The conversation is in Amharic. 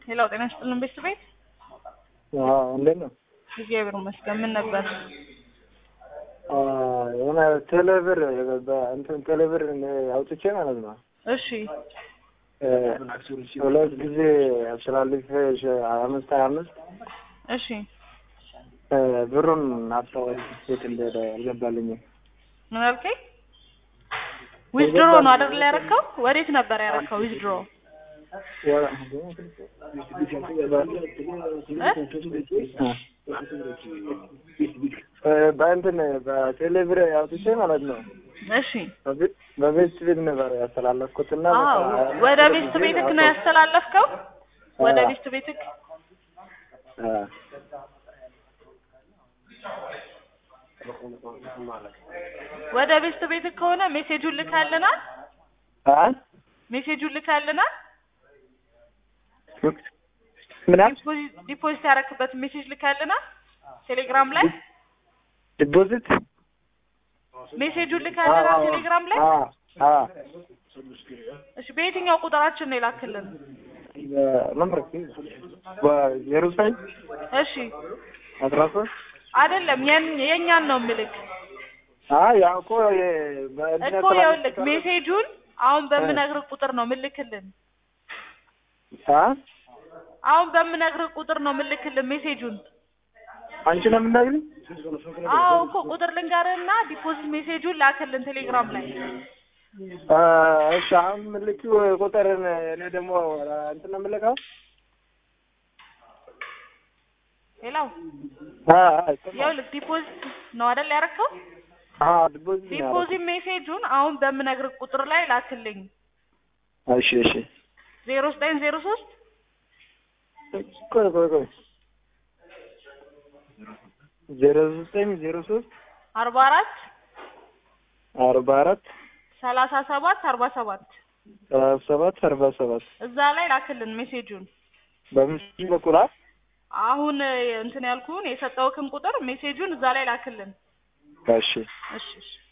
ሌላው ጤና ይስጥልን ቤት ቤት እንዴት ነው? እግዚአብሔር ይመስገን። ምን ነበር? የሆነ ቴሌብር እንትን ቴሌብር አውጥቼ ማለት ነው እሺ ሁለት ጊዜ አስተላልፌ አምስት ሀያ አምስት እሺ ብሩን አጣሁ። ቤት እንደሄደ አልገባልኝም። ምን አልከኝ? ዊዝድሮ ነው አይደል ያረከው? ወዴት ነበር ያረከው ዊዝድሮ? በእንትን በቴሌብር አውጥቼ ማለት ነው እሺ በቤት ቤት ነበር ያስተላለፍኩት እና አዎ ወደ ቤስት ቤትክ ነው ያስተላለፍከው? ወደ ቤስት ቤትክ ወደ ቤስት ቤትክ ከሆነ ሜሴጁን ልካልናል። ሜሴጁን ልካልናል። ምናምን ዲፖዚት ያረክበት ሜሴጅ ልካልናል ቴሌግራም ላይ ዲፖዚት ሜሴጁን ልካልናል ቴሌግራም ላይ። እሺ በየትኛው ቁጥራችን ነው የላክልን? ነምበር ዜሮ ዘጠኝ እሺ አስራ ሶስት አይደለም የን- የእኛን ነው ምልክ ያው እኮ እኮ ይኸውልህ ሜሴጁን አሁን በምነግርህ ቁጥር ነው ምልክልን። አሁን በምነግርህ ቁጥር ነው ምልክልን ሜሴጁን። አንቺ ነው የምናግሪኝ? አዎ እኮ ቁጥር ልንገርህና ዲፖዚት ሜሴጁን ላክልን ቴሌግራም ላይ። እሺ አሁን ምልኪው ቁጥርን እኔ ደግሞ እንትን ነው የምልከው። ሌላው ይኸውልህ ዲፖዚት ነው አይደል ያረከው? ዲፖዚት ነው ያደረኩት። ዲፖዚት ሜሴጁን አሁን በምነግርህ ቁጥር ላይ ላክልኝ። እሺ እሺ ዜሮ ዘጠኝ ዜሮ ሶስት ቆይ ቆይ ቆይ ዜሮ ዘጠኝ ዜሮ ሶስት አርባ አራት አርባ አራት ሰላሳ ሰባት አርባ ሰባት ሰላሳ ሰባት አርባ ሰባት እዛ ላይ ላክልን ሜሴጁን። በምስሉ በኩል አ- አሁን እንትን ያልኩህን የሰጠውክን ቁጥር ሜሴጁን እዛ ላይ ላክልን። እሺ እሺ እሺ